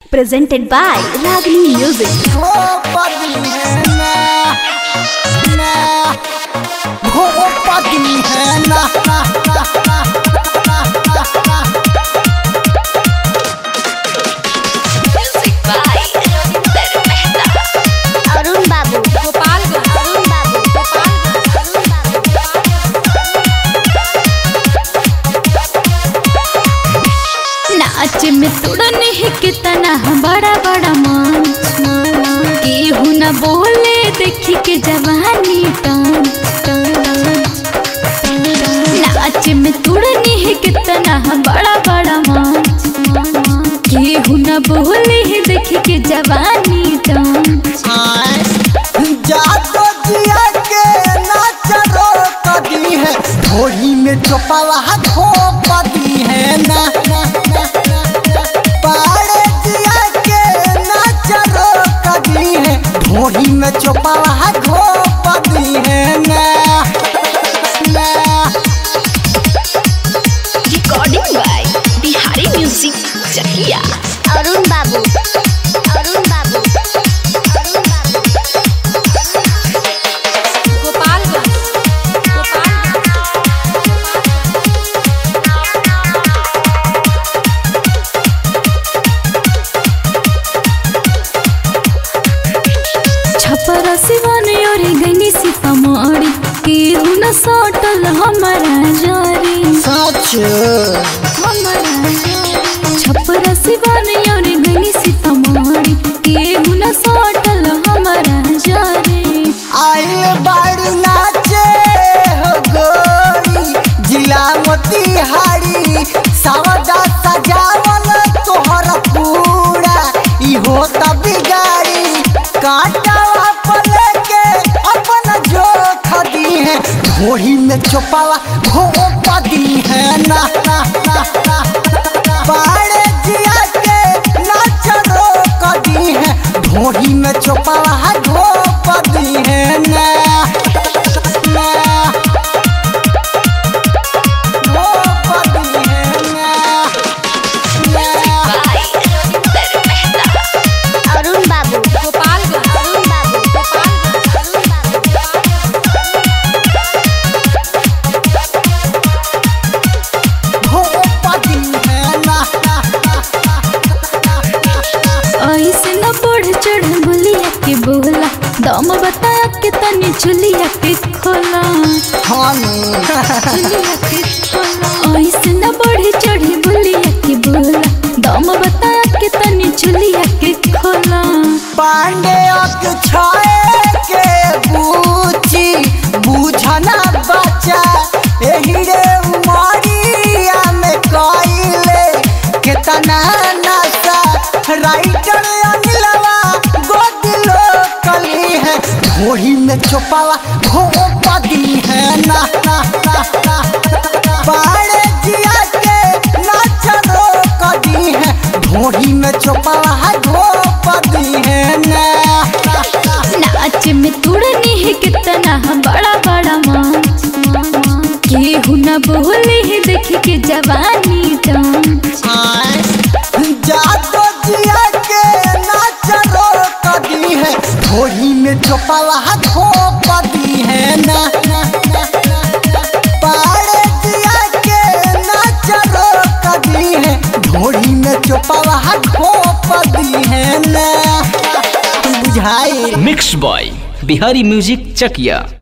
presented by Ragini Music. भोपदी है ना ना भोपदी है ना ना ना ना ना ना Music by Ravinder Mehta. Arun बाबू गोपालगंज अरुण बाबू अरुण बाबू नाच में तुड़न है कितना बड़ा बड़ा मंच केहू न बोले देखी के जवानी टान नाच में तुड़न है कितना बड़ा बड़ा मंच केहू न बोले देखी के जवानी टान आए जातो जिया के नाच रो कदी है थोड़ी में चोपाला धोपदी है ना ना ना ना ना। पाड़े जिया के नाच रो कदी है थोड़ी में चोपाला धोपदी है ना ना recording by Bihari music Chakiya Arun बाबू अरुण बाबू अरुण बाबू गोपालगंज छपरा सिवान और गनी सीतामढ़ी केहू न सटल हमारा जारी सच हमारा छपरा सिवान और गनी सीतामढ़ी केहू न सटल हमारा जारी आइल बाड़ी नाचे हो गोरी जिला मोतिहारी सावदा सजावल तोहर पूरा इहो त बिगाड़ी काटावा पले के अपन जो खदी है घोड़ी में चोपावा घोपदी है ना ना ना ना बाड़े जिया के नाच रो कदी है घोड़ी में चोपावा घोपदी है ना ना घोपदी है ना ना अरुण बाबू गोपालगंज अरुण बाबू अरुण बाबू घोपदी है ना ना ना ना ऐसे न बढ़ चढ़ बोलिया के बोला दम बता के तनी चुलिया के खोला हानी चुलिया के खोला ऐसे न बढ़ चढ़ बोलिया के बोला दम बता के तनी चुलिया के खोला पांडे छाए के बूची बूझना बचा एही रे उमरिया में कइले केतना नशा राइटर अनिलवा गोदिलो कली है घोड़ी में चोपावा घोपदी है ना ना ना ना बाड़े जिया के नाच रो कदी है घोड़ी में चोपावा घोपदी है ना ना ना नाच में तुड़नी है कितना बड़ा बड़ा मंच केहू न बोले है देख के जवानी डांस आए जातो जिया के नाच रो कदी है घोड़ी में चोपावा घोपदी है ना ना ना ना ना। पाड़े जिया के नाच रो कदी है घोड़ी में चोपावा घोपदी है ना बुझाई mix by Bihari music Chakiya